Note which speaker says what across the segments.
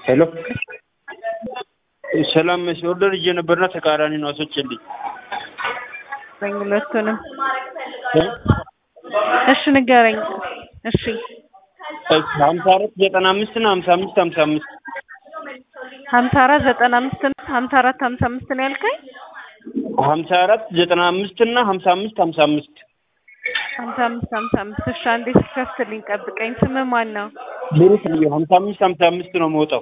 Speaker 1: ሄሎ ሰላም መሲ ኦርደር ይዤ ነበርና ተቃራኒ ነው አስወጭልኝ።
Speaker 2: ነኝ ሁለቱንም። እሺ ንገረኝ። እሺ
Speaker 1: ሀምሳ አራት ዘጠና አምስት እና ሀምሳ አምስት ሀምሳ አምስት
Speaker 2: ሀምሳ አራት ዘጠና አምስት እና ሀምሳ አራት ሀምሳ አምስት ነው ያልከኝ?
Speaker 1: ሀምሳ አራት ዘጠና አምስት እና ሀምሳ አምስት ሀምሳ አምስት
Speaker 2: ሀምሳ አምስት ሀምሳ አምስት እሺ አንዴ ስትከፍትልኝ ጠብቀኝ። ስምህ ማን ነው?
Speaker 1: ብሩክ ልዩ ሀምሳ አምስት ሀምሳ አምስት ነው መውጣው።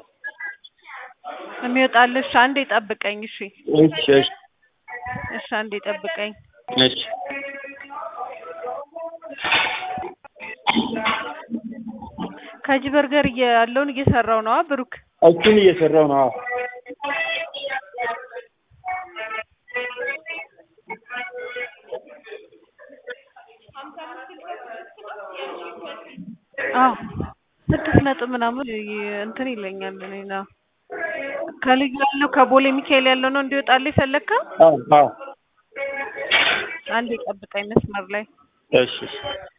Speaker 2: የሚወጣልሽ አንዴ ጠብቀኝ። እሺ
Speaker 1: እሺ እሺ
Speaker 2: እሺ አንዴ ጠብቀኝ።
Speaker 1: እሺ
Speaker 2: ከጂ በርገር እየ- ያለውን እየሰራው ነው ብሩክ።
Speaker 1: እሱን እየሰራው ነው። አዎ
Speaker 2: አዎ ስድስት ነጥብ ምናምን ይ- እንትን ይለኛል። እኔ ነው ከልዩ ያለው ከቦሌ ሚካኤል ያለው ነው እንዲወጣልህ የፈለግከው?
Speaker 1: አዎ አዎ
Speaker 2: አንዴ ጠብቀኝ መስመር ላይ
Speaker 1: እሺ እሺ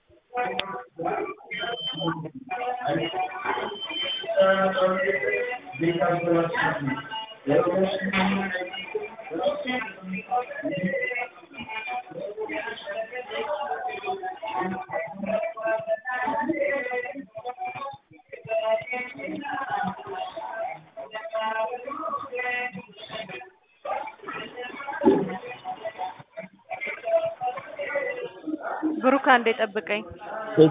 Speaker 2: ብሩክ አንዴ ጠብቀኝ።
Speaker 1: እሺ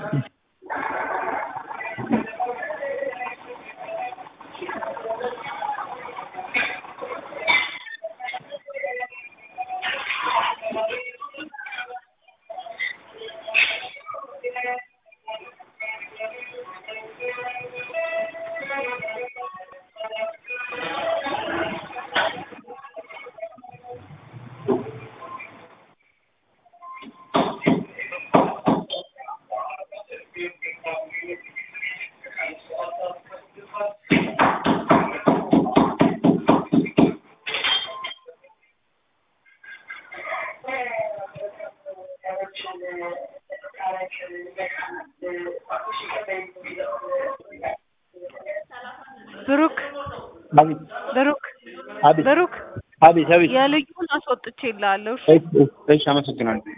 Speaker 2: ብሩክ
Speaker 1: አቤት
Speaker 2: ብሩክ
Speaker 1: አቤት
Speaker 2: ብሩክ
Speaker 1: አቤት አቤት
Speaker 2: የልዩን አስወጥቼልሃለሁ። እሺ
Speaker 1: እሺ እሺ አመሰግናለሁ።